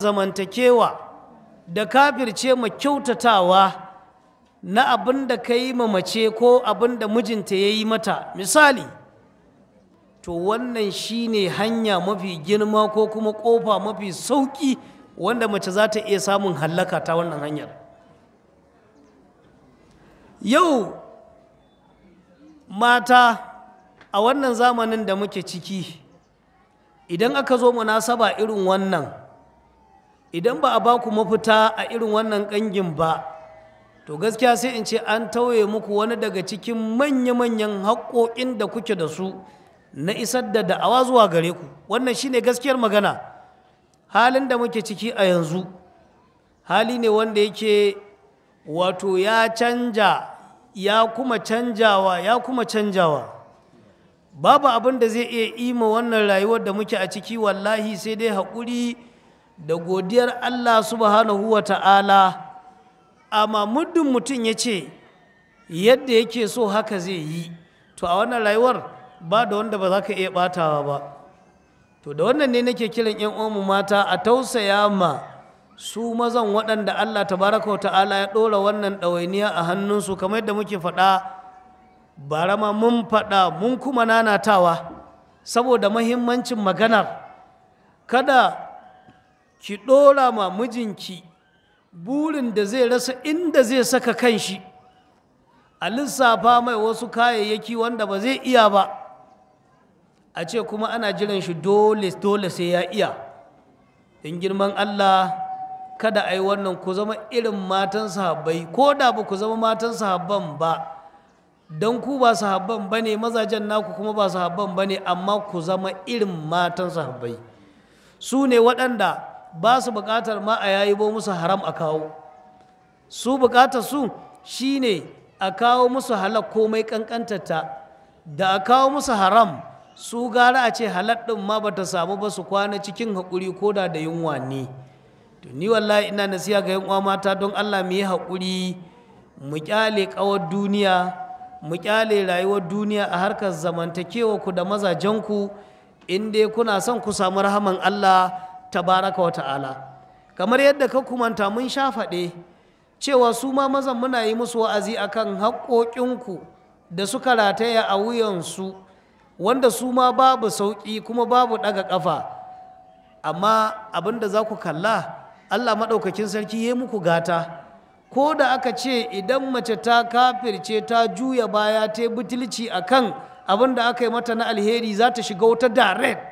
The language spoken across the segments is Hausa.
zamantakewa da kafirce ma kyautatawa na abin da ka yi ma mace ko abin da mijinta ya yi mata misali to wannan shine hanya mafi girma ko kuma ƙofa mafi sauƙi wanda mace za ta iya samun hallaka ta wannan hanyar yau mata a wannan zamanin da muke ciki idan aka zo munasaba irin wannan idan ba a ba ku mafita a irin wannan ƙangin ba to gaskiya sai in ce an tauye muku wani daga cikin manya-manyan haƙoƙin da kuke da su na isar da da'awa zuwa gare ku wannan shine gaskiyar magana halin da muke ciki a yanzu hali ne wanda yake wato ya canja ya kuma canjawa ya kuma canjawa babu abin da zai iya ima wannan rayuwar da muke a ciki wallahi sai dai haƙuri da godiyar Allah subhanahu wa ta'ala amma muddin mutum ya ce yadda yake so haka zai yi to a wannan rayuwar ba da wanda ba za ka iya ɓatawa ba to da wannan ne nake kiran 'yan uwanmu mata a tausaya ma su mazan waɗanda Allah tabaraka wa ta'ala ya ɗora wannan ɗawainiya a hannunsu kamar yadda muke faɗa bara ma mun faɗa mun kuma nanatawa saboda mahimmancin maganar kada ki ɗora ma mijinki burin da zai rasa inda zai saka kanshi a lissafa mai wasu kayayyaki wanda ba zai iya ba a ce kuma ana jiran shi dole dole sai ya iya in girman Allah kada a yi wannan ku zama irin matan sahabbai ko da ba ku zama matan sahabban ba don ku ba sahabban ba ne mazajen naku kuma ba sahabban ba ne amma ku zama irin matan sahabbai su ne waɗanda ba su buƙatar ma a yayi bo musu haram a kawo su buƙatar su shine a kawo musu halak komai ƙanƙantarta da a kawo musu haram su gara a ce halak ɗin ma ba ta samu ba su kwana cikin haƙuri ko da da yunwa ne to ni wallahi ina nasiya ga yan uwa mata don Allah mu yi haƙuri mu ƙyale ƙawar duniya mu ƙyale rayuwar duniya a harkar zamantakewa ku da mazajenku in dai kuna son ku samu rahaman Allah tabaraka wa ta'ala kamar yadda ka kumanta mun sha faɗe cewa su ma mazan muna yi musu wa'azi akan haƙoƙinku da suka rataya a wuyansu wanda su ma babu sauƙi kuma babu ɗaga ƙafa amma abin da za ku kalla Allah maɗaukakin sarki ya muku gata ko da aka ce idan mace ta kafirce ta juya baya ta butulci akan abin da aka yi mata na alheri za ta shiga wata direct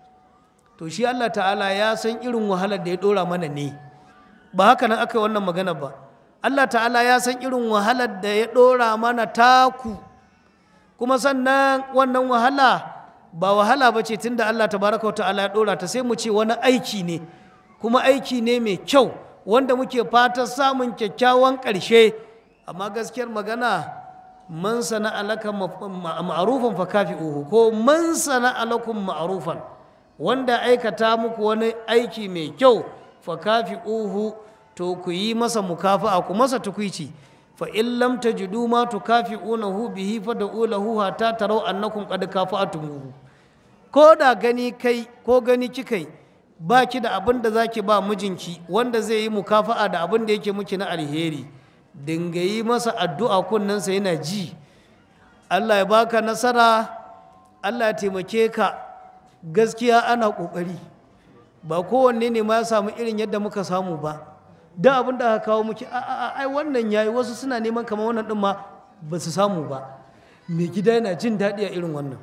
to shi Allah ta'ala ya san irin wahalar da ya ɗora mana ne ba haka nan aka yi wannan magana ba Allah ta'ala ya san irin wahalar da ya ɗora mana taku kuma sannan wannan wahala ba wahala ba ce tun da Allah tabaraka wa ta'ala ya ɗora ta sai mu ce wani aiki ne kuma aiki ne mai kyau wanda muke fatan samun kyakkyawan ƙarshe amma gaskiyar magana man sana alaka ma'arufan fa kafi'uhu ko man sana alakum ma'arufan wanda aikata muku wani aiki mai kyau fa kafi'uhu to ku yi masa mukafa'a ku masa tukwici fa in lam tajidu ma tukafi'unahu bihi fa da'u lahu hatta tarau annakum qad kafa'tumuhu ko da gani kai ko gani kikai ba ki da abin da zaki ba mijinki wanda zai yi mukafa'a da abin da yake miki na alheri dinga yi masa addu'a kunnensa yana ji Allah ya baka nasara Allah ya taimake ka gaskiya ana ƙoƙari ba kowanne ne ma ya samu irin yadda muka samu ba da abin da aka kawo muke ai wannan yayi wasu suna neman kamar wannan din ma ba su samu ba mai gida yana jin daɗi a irin wannan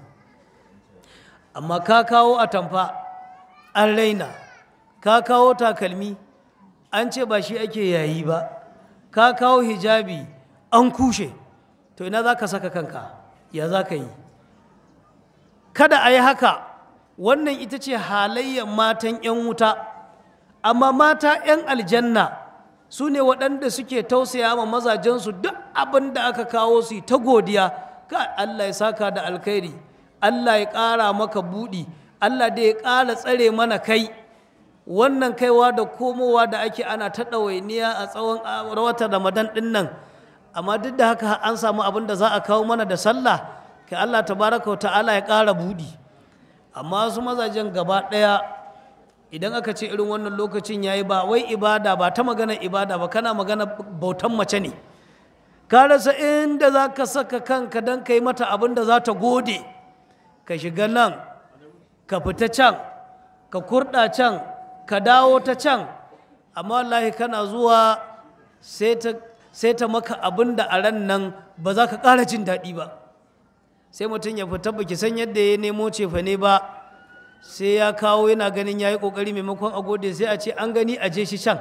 amma ka kawo atamfa an raina ka kawo takalmi an ce ba shi ake yayi ba ka kawo hijabi an kushe to ina za ka saka kanka ya za ka yi kada a yi haka wannan ita ce halayyar matan 'yan wuta amma mata 'yan aljanna su ne waɗanda suke tausaya ma mazajensu duk abin da aka kawo su ta godiya ka Allah ya saka da alkhairi Allah ya ƙara maka buɗi Allah da ya ƙara tsare mana kai wannan kaiwa da komowa da ake ana ta ɗawainiya a tsawon watan ramadan ɗin nan amma duk da haka an samu abin da za a kawo mana da sallah kai Allah tabaraka wa ta'ala ya ƙara buɗi amma su mazajen gaba ɗaya idan aka ce irin wannan lokacin ya yi ba wai ibada ba ta magana ibada ba kana magana bautan mace ne ka rasa inda za ka saka kanka don ka yi mata abin da za ta gode ka shiga nan ka fita can ka kurɗa can ka dawo ta can amma wallahi kana zuwa sai ta maka abin da a ran nan ba za ka ƙara jin daɗi ba sai mutum ya fita baki san yadda ya nemo cefa ne ba sai ya kawo yana ganin ya yi ƙoƙari maimakon a gode sai a ce an gani a je shi can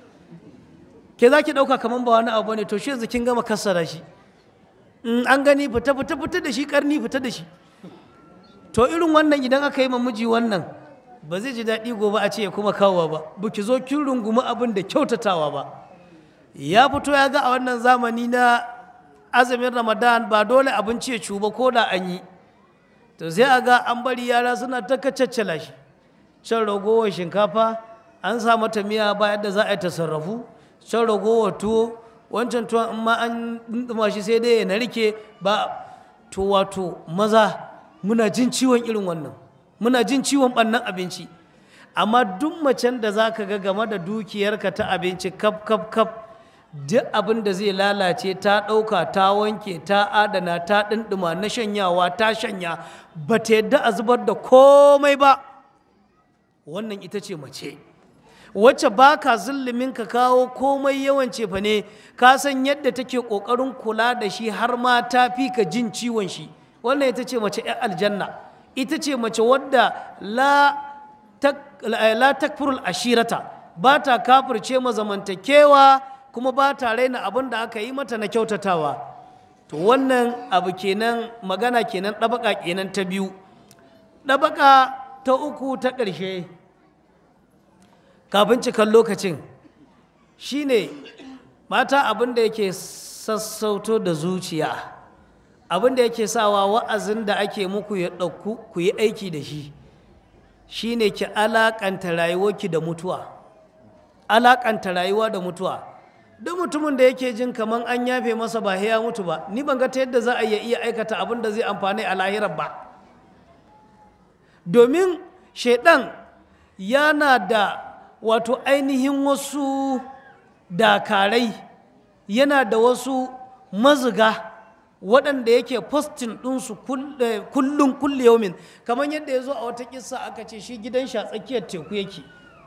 ke za ki ɗauka kamar ba wani abu ne to shi yanzu kin gama kassara shi an gani fita fita fita da shi ƙarni fita da shi to irin wannan idan aka yi miji wannan ba zai ji daɗi gobe a ce ya kuma kawowa ba ba ki zo kin rungumi abin da kyautatawa ba ya fito ya ga a wannan zamani na azumin ramadan ba dole abinci ya cuba ko da an yi to sai a ga an bari yara suna ta kacaccala shi can ragowar shinkafa an sa mata miya ba yadda za a yi ta sarrafu can ragowar tuwo wancan tuwon in ma an ɗumɗuma shi sai dai ya narke ba to wato maza muna jin ciwon irin wannan muna jin ciwon ɓannan abinci amma duk macen da za ka ga game da dukiyarka ta abinci kaf kaf kaf duk abin da zai lalace ta ɗauka ta wanke ta adana ta ɗinɗima na shanyawa ta shanya ba ta yadda a zubar da komai ba wannan ita ce mace wacce ba ka zulumin ka kawo komai yawan cefa ne ka san yadda take ƙoƙarin kula da shi har ma ta fi ka jin ciwon shi wannan ita ce mace 'yan aljanna ita ce mace wadda la takfurul ashirata ba ta kafirce mazamantakewa kuma ba ta raina abin da aka yi mata na kyautatawa to wannan abu kenan magana kenan ɗabaka kenan ta biyu ɗabaka ta uku ta ƙarshe kafin cikan lokacin shine mata abin da yake sassauto da zuciya abin da yake sawa wa'azin da ake muku ya ɗauku ku yi aiki da shi shine ki alaƙanta rayuwarki da mutuwa alaƙanta rayuwa da mutuwa duk mutumin da yake jin kamar an yafe masa ba ya mutu ba ni ban ga ta yadda za a iya aikata abin da zai amfani a lahirar ba domin shaidan yana da wato ainihin wasu dakarai yana da wasu maziga waɗanda yake postin ɗinsu kullum kulle yaumin kamar yadda ya zo a wata kisa aka ce shi gidan shi a tsakiyar teku yake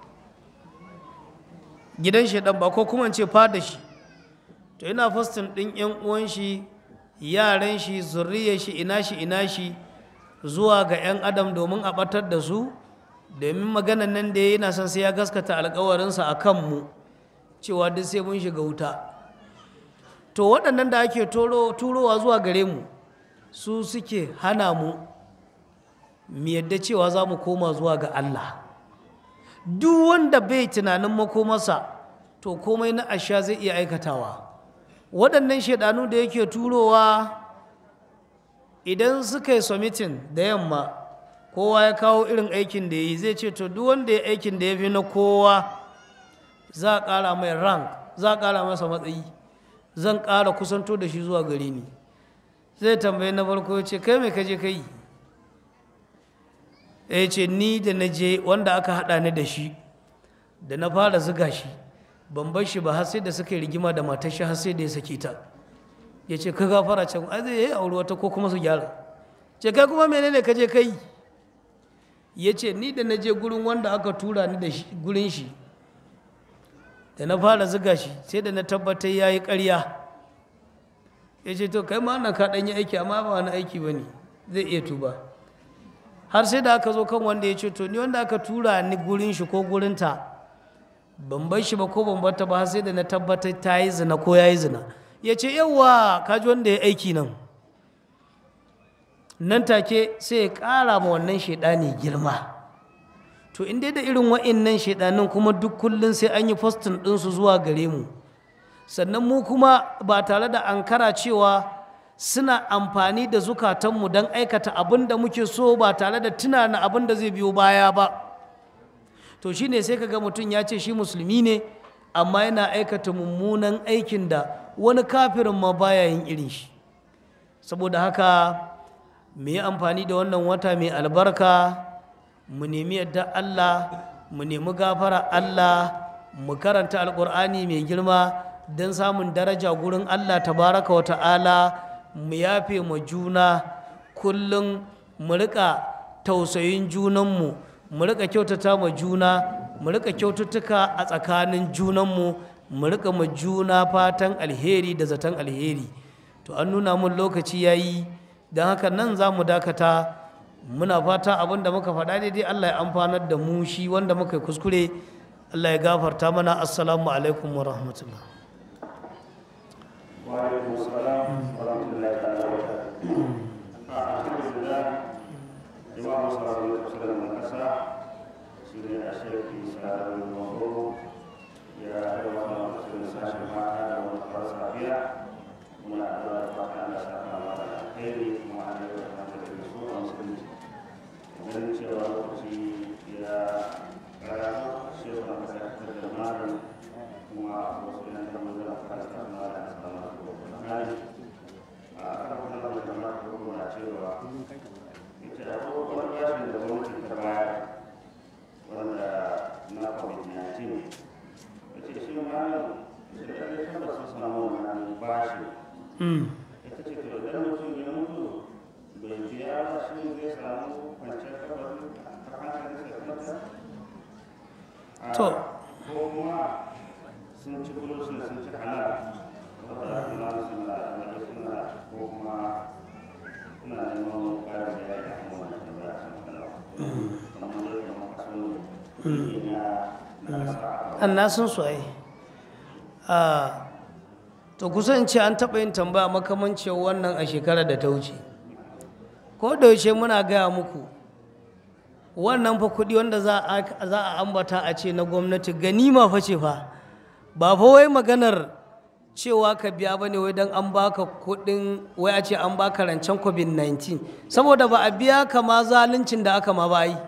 gidan shi ɗan ba ko kuma ce fada shi to yana postin ɗin yan uwan shi yaran shi zurriyar shi ina shi ina shi zuwa ga 'yan adam domin a ɓatar da su domin maganan nan da yana son sai ya gaskata alkawarinsa a kanmu cewa duk sai mun shiga wuta to waɗannan da ake turowa zuwa gare mu su suke hana mu mu yadda cewa za mu koma zuwa ga Allah duk wanda bai tunanin makomarsa to komai na asha zai iya aikatawa waɗannan shaidanu da yake turowa idan suka yi submitting da yamma kowa ya kawo irin aikin da ya yi zai ce to duk wanda ya aikin da ya fi na kowa za a ƙara mai rank za a ƙara masa matsayi zan ƙara kusanto da shi zuwa gare ni zai tambayi na farko ya ce kai mai kaje kai ya ce ni da na je wanda aka haɗa ni da shi da na fara zuga shi ban bar shi ba har sai da suka yi rigima da matar shi har sai da ya sake ta ya ce ka gafara can ai zai yi aure wata ko kuma su gyara ce kai kuma menene kaje kai ya ce ni da na je gurin wanda aka tura ni da gurin shi da na fara ziga shi sai da na tabbatar ya yi ƙarya ya ce to kai ma nan ka ɗan yi aiki amma ba wani aiki ba ne zai iya tuba har sai da aka zo kan wanda ya ce to ni wanda aka tura ni gurin shi ko gurinta ban bar shi ba ko ban bar ta ba har sai da na tabbatar ta yi zina ko ya yi zina ya ce yawwa ka ji wanda ya aiki nan nan take sai ya ƙara ma wannan shaidani girma to in dai da irin wa'innan shaidanin kuma duk kullum sai an yi postin ɗinsu zuwa gare mu sannan mu kuma ba tare da ankara cewa suna amfani da zukatanmu don aikata abin da muke so ba tare da tunana abin da zai biyo baya ba to shine sai kaga mutum ya ce shi musulmi ne amma yana aikata mummunan aikin da wani kafirin ma baya yin irin shi saboda haka mu yi amfani da wannan wata mai albarka mu nemi yadda Allah mu nemi gafara Allah mu karanta alkur'ani mai girma don samun daraja gurin Allah tabaraka wa ta'ala mu yafe ma juna kullum mu rika tausayin junanmu mu rika kyautata ma juna mu rika kyaututtuka a tsakanin junanmu mu rika ma juna fatan alheri da zaton alheri to an nuna mun lokaci yayi don haka nan za mu dakata muna fata abin da muka faɗa daidai Allah ya amfanar da mu shi wanda muka yi kuskure Allah ya gafarta mana assalamu alaikum wa rahmatullah وعليكم السلام ورحمة الله تعالى وبركاته. الحمد لله إمام صلى الله عليه وسلم الأسرى سيدنا الشيخ إسحاق بن منصور يا أيها المسلمين ساشر معنا ونقرأ صحيح من أدوار الفتح على ساحة على الخير وعلى رحمة الرسول والمسلمين. ومن شاء الله يا الشيخ محمد الجمال kuma wasu yan kamar da aka kasa kama da asalama ko kuma hali a karfin da mai kamar da kuma na cewa ita da abubuwan yashin da gwamnati ta bayar wanda na covid-19 ita shi ma da ɗaya kan da sun samu wannan bashi ita ce to idan mutum ya mutu bai biya ba shi zai samu kwanciyar kabari a hankalin sa to ko kuma sun ci bulus ne sun ci halal wadda kuma suna da suna ko kuma suna neman ƙarin da ya yi kan wannan tambaya sun kalla kamar da ya maka sun yi na nasa an na sun su ai a to kusan ce an taɓa yin tambaya makamancin wannan a shekarar da ta wuce ko da yaushe muna gaya muku wannan fa kuɗi wanda za a za a ambata a ce na gwamnati ganima fa ce fa ba fa wai maganar cewa ka biya bane wai don an baka kuɗin wai a ce an baka rancen covid-19 saboda ba a biya ka ma zaluncin da aka ma ba yi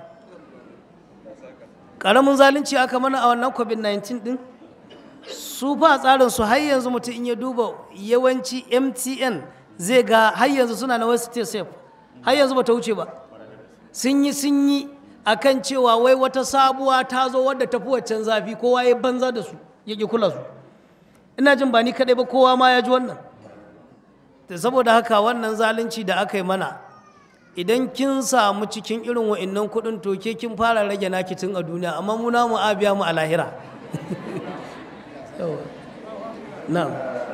ƙaramin zalunci aka mana a wannan covid-19 din su fa tsarin su har yanzu mutum in ya duba yawanci mtn zai ga har yanzu suna na wasu safe har yanzu ba ta wuce ba sun yi sun yi akan cewa wai wata sabuwa ta zo wadda tafi waccan zafi kowa ya banza da su ya ƙi kula su ina jin ba ni kaɗai ba kowa ma ya ji wannan da saboda haka wannan zalunci da aka yi mana idan kin samu cikin irin wa'innan kuɗin to ke kin fara rage naki tun a duniya amma mu namu a biya mu a lahira Yawa. na'am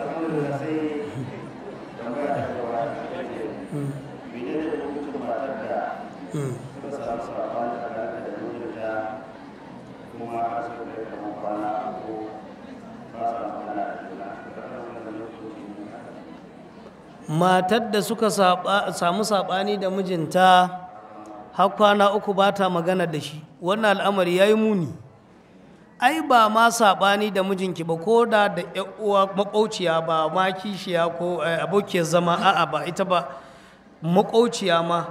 matar da suka saba- samu saɓani da mijinta har kwana uku ba ta magana da shi wannan al'amari ya yi muni ai ba ma saɓani da mijinki ba ko da da ƴan uwa maƙauciya ba ma kishiya ko eh, abokiyar zama a'a ba ita ba maƙauciya ma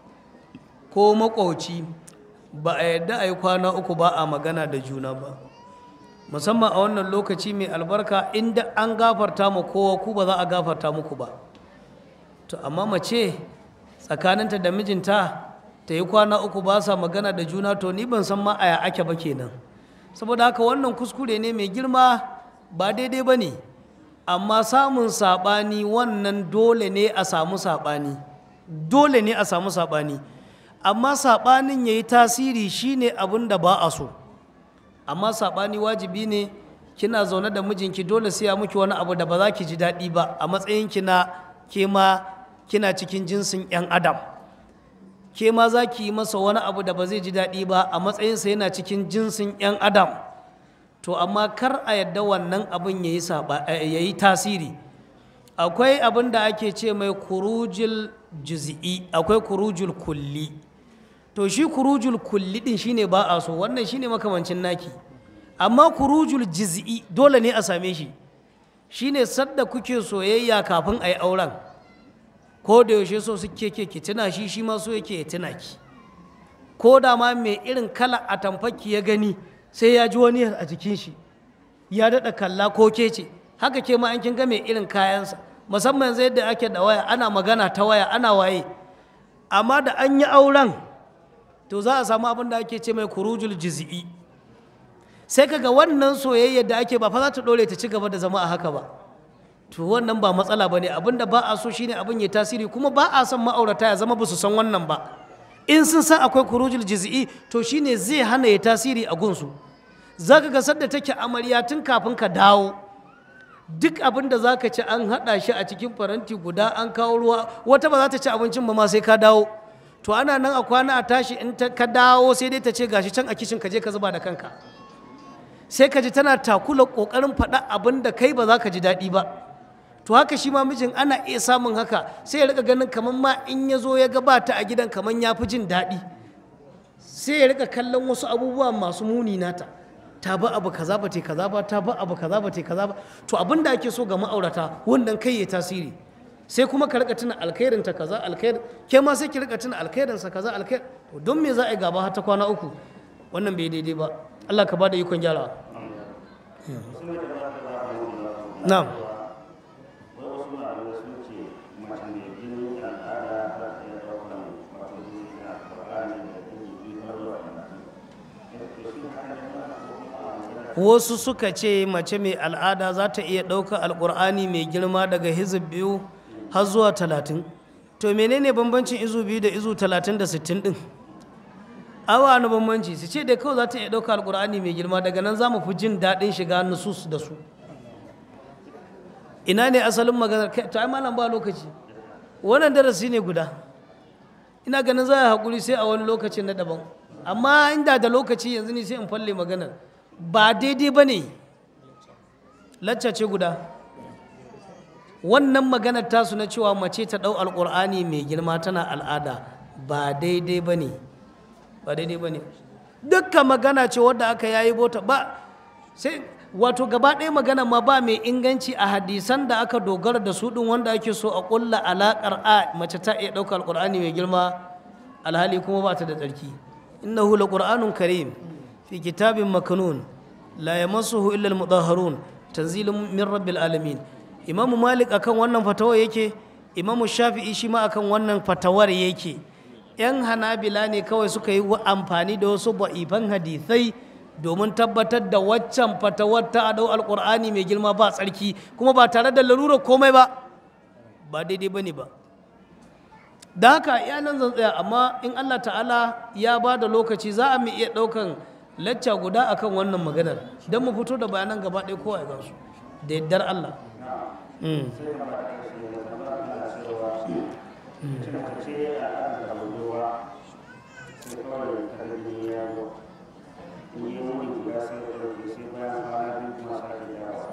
ko maƙauci ba a yadda a yi kwana uku ba a magana da juna ba musamman a wannan lokaci mai albarka inda an gafarta ma kowa ku ba za a gafarta muku ba to amma mace tsakaninta da mijinta ta yi kwana uku ba sa magana da juna to ni ban san ma aya ake ba kenan saboda haka wannan kuskure ne mai girma ba daidai ba ne amma samun saɓani wannan dole ne a samu saɓani dole ne a samu saɓani amma saɓanin ya yi tasiri shine abin da ba a so amma saɓani wajibi ne kina zaune da mijinki dole sai ya muki wani abu da ba za ki ji daɗi ba a matsayinki na ke ma kina cikin jinsin 'yan adam ke ma za ki yi masa wani abu da ba zai ji daɗi ba a matsayinsa yana cikin jinsin 'yan adam to amma kar a yadda wannan abin ya yi saba- eh, ya yi tasiri akwai abin da ake ce mai kurujul juz'i akwai kurujul kulli to shi kurujul kulli din shine ba a so wannan shine makamancin naki amma kurujul juz'i dole ne a same shi shine sadda kuke soyayya kafin a yi auren ko da yaushe so suke ke ki tuna shi shi ma so yake ya tuna ki ko da ma mai irin kala a tamfaki ya gani sai ya ji wani a jikin shi ya daɗa kalla ko ke ce haka ke ma an kin ga mai irin kayansa musamman yanzu yadda ake da waya ana magana ta waya ana waye amma da an yi auren to za a samu abin da ake ce mai kurujul jiz'i sai kaga wannan soyayya da ake ba fa za ta dore ta ci gaba da zama a haka ba to wannan ba matsala ba ne abinda ba a so shine abin ya tasiri kuma ba a son ma'aurata ya zama ba su san wannan ba in sun san akwai kurujul jiz'i to shine zai hana ya tasiri a gunsu za ka ga sadda take amarya tun kafin ka dawo duk abin da za ka ci an haɗa shi a cikin faranti guda an kawo ruwa wata ba za ta ci abincin ba ma sai ka dawo to ana nan a kwana a tashi in ta- ka dawo sai dai ta ce gashi can a kishin ka je ka zuba da kanka sai ka ji tana takula ƙoƙarin faɗa abin da kai ba za ka ji daɗi ba to haka shi ma mijin ana iya samun haka sai ya rika ganin kamar ma in ya zo ya gabata a gidan kamar ya fi jin daɗi sai ya rika kallon wasu abubuwa masu muni nata ta ba abu kaza ba te kaza ba ta ba abu kaza ba te kaza ba to abin da ake so ga ma'aurata wannan kai ya tasiri sai kuma ka rika tuna alkhairin ta kaza alkhair ke ma sai ki rika tuna alkhairin sa kaza alkhair to don me za a yi gaba har ta kwana uku wannan bai daidai ba Allah ka bada ikon gyarawa na'am wai wasu malamai sun ce mace mai jinin al'ada za ta iya ɗaukan wato jini na alƙur'ani da jini biyu har zuwa talatin. To shi haka ne ba ko kuma a magana wasu suka ce mace mai al'ada za ta iya ɗaukar alƙur'ani mai girma daga hizib biyu har zuwa talatin to menene bambancin izu biyu da izu talatin da sittin ɗin awa na bambanci su ce da kawai za ta iya ɗaukar alƙur'ani mai girma daga nan za mu fi jin daɗin shiga nusus da su ina ne asalin maganar kai to ai malam ba lokaci wannan darasi ne guda ina ganin za a haƙuri sai a wani lokacin na daban amma inda da lokaci yanzu ne sai in falle maganar ba daidai ba ne lacca ce guda wannan maganar tasu na cewa mace ta ɗau alƙur'ani mai girma tana al'ada ba daidai ba ne ba daidai ba ne dukkan magana ce wadda aka yayi bota ba sai wato gaba ɗaya magana ma ba mai inganci a hadisan da aka dogara da su ɗin wanda ake so a ƙulla alaƙar a mace ta iya ɗauka alƙur'ani mai girma alhali kuma ba ta da tsarki innahu laqur'anun karim fi kitabin makanun la yamassuhu illa almudahharun tanzilun min rabbil alamin imamu malik akan wannan fatawar yake imamu shafi'i shi ma akan wannan fatawar yake yan hanabila ne kawai suka yi amfani da wasu ba'ifan hadithai domin tabbatar da waccan fatawar ta adau alkur'ani mai girma ba tsarki kuma ba tare da larura komai ba ba daidai ba ne ba da haka ya nan zan tsaya amma in allah ta'ala ya ba da lokaci za a mu iya ɗaukan lacca guda akan wannan maganar don mu fito da bayanan gaba ɗaya kowa ya gansu da yardar allah Mm. sai ka ba ta shi ne kamar ana cewa cin mace a ɗan da budurwa sai kawai kalli ya zo in yi wani guda sai ya ɗauke sai bayan kwana biyu kuma sake yawa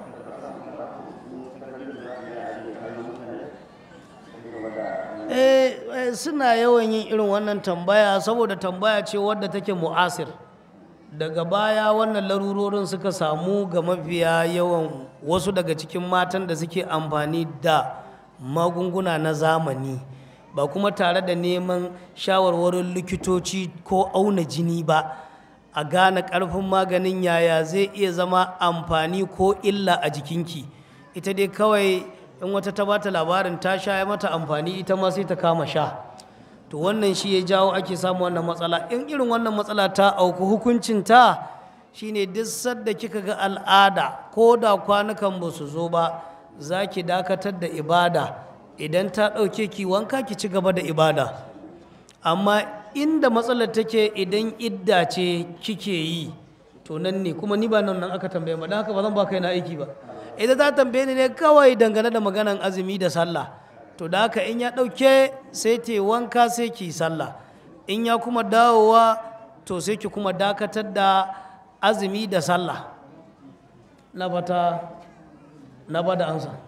Eh, eh, suna yawan yin irin wannan tambaya saboda tambaya ce wadda take mu'asir daga baya wannan larurorin suka samu ga mafiya yawan wasu daga cikin matan da suke amfani da magunguna na zamani ba kuma tare da neman shawarwarin likitoci ko auna jini ba a gane ƙarfin maganin yaya zai iya zama amfani ko illa a jikinki ita dai kawai in wata ta bata labarin ta sha ya mata amfani ita ma sai ta kama sha to wannan shi ya jawo ake samu wannan matsala in irin wannan matsala ta auku hukuncin ta shine duk sadda kika ga al'ada ko da kwanukan ba su zo ba za ki dakatar da ibada idan ta ɗauke ki wanka ki ci gaba da ibada amma inda matsalar take idan idda ce kike yi to nan ne kuma ni ba nan nan aka tambaye ba don haka ba zan ba kai na aiki ba idan ta tambaye ni ne kawai dangane da maganan azumi da sallah to da haka in ya ɗauke sai te wanka sai ki sallah in ya kuma dawowa to sai ki kuma dakatar da azumi da sallah na fata na ba da ansa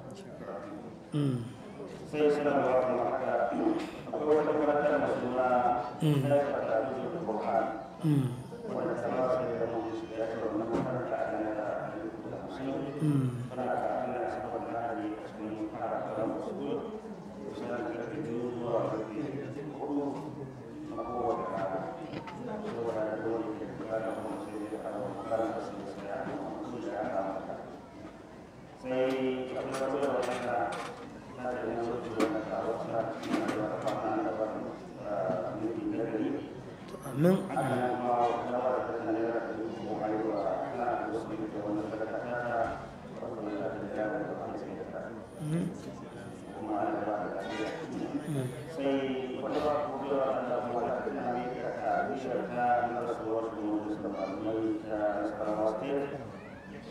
sai suna da wata mata akwai wata mata da suna na fata da bukhari wanda ta ba su da mu su ya ce wannan makaranta a nan da hamsin tana da ana saboda na hali a cikin fara karan wasu kusan karfe biyu zuwa karfe hudu na kowace rana saboda da dole ke kula da kuma sai da kawo makaranta su da sai a su da ya kama ta sai abin da zuwa wanda na da yin sauki wanda ta wasu na cikin da wata fama da wani mutum na gari amin haka nan kuma na wata ta naira da dubu ko ayyuka na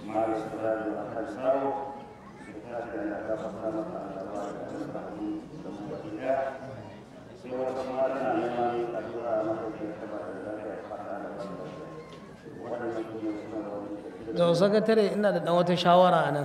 malam sarari da kan saro su tashi da ya gafa ta masa alaba da wasu rahmi da mu baki daya sai wata mata na neman addu'a mata da ya taba da lafiya fata da wasu waɗannan su ne suna da wani da sakatare ina da ɗan wata shawara a nan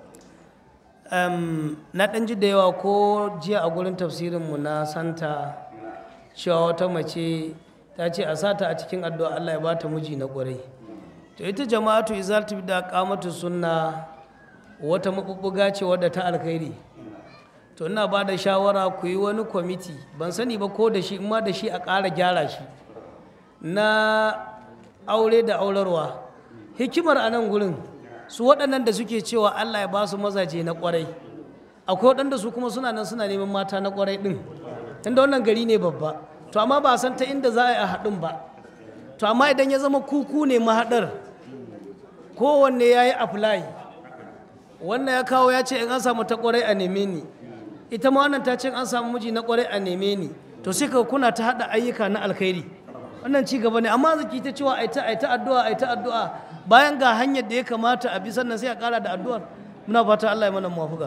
Em, na ɗan ji da yawa ko jiya a gurin tafsirinmu na santa cewa wata mace ta ce a sata a cikin addu'a Allah ya ba ta miji na ƙwarai to ita jama'atu izaltu da kamatu sunna wata mabubbuga ce wadda ta alkhairi to ina ba da shawara ku yi wani kwamiti ban sani ba ko da shi in ma da shi a ƙara gyara shi na aure da aurarwa hikimar a nan gurin su waɗannan da suke cewa Allah ya ba su mazaje na ƙwarai akwai waɗanda su kuma suna nan suna neman mata na ƙwarai ɗin tunda wannan gari ne babba to amma ba san ta inda za a yi a haɗin ba to amma idan ya zama kuku ne mahaɗar kowanne ya yi apply wannan ya kawo ya ce in an samu ta ƙwarai a neme ni ita ma wannan ta ce in an samu miji na ƙwarai a neme ni to sai ka kuna ta haɗa ayyuka na alkhairi wannan ci gaba ne amma zaki ta cewa ai ta ai ta addu'a ai ta addu'a bayan ga hanyar da ya kamata a bi sannan sai a ƙara da addu'ar muna fata Allah ya mana muwafuka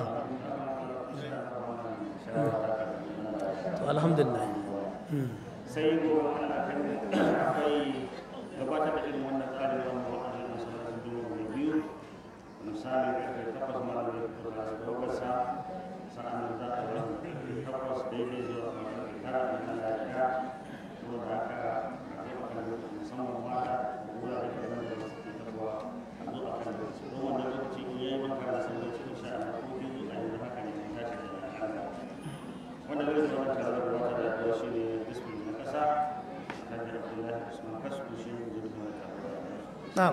to alhamdulillah sai gobe ana kan akwai gabatar da irin wannan tsarin wannan wa'azin masallacin dubu da biyu misali karfe takwas ma da kuma da daukarsa sa'an za a yi takwas daidai zuwa karfe tara da nan da ya saboda haka a taimaka da musamman mata da wurare da nan da suke tabuwa a zo a kan lokaci don wannan lokaci in yayi maka da san lokaci insha Allah ko biyu a yanzu haka ne mun tashi da Allah wanda zai zama tare da wata da ya shi ne bismin na ƙasa hajji abdullahi usman kasku shi ne zai zama tare da na'am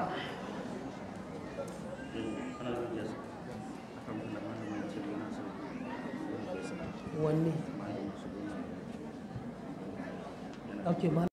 ana da yasa akan kula malamin ce yana so wanne okay ma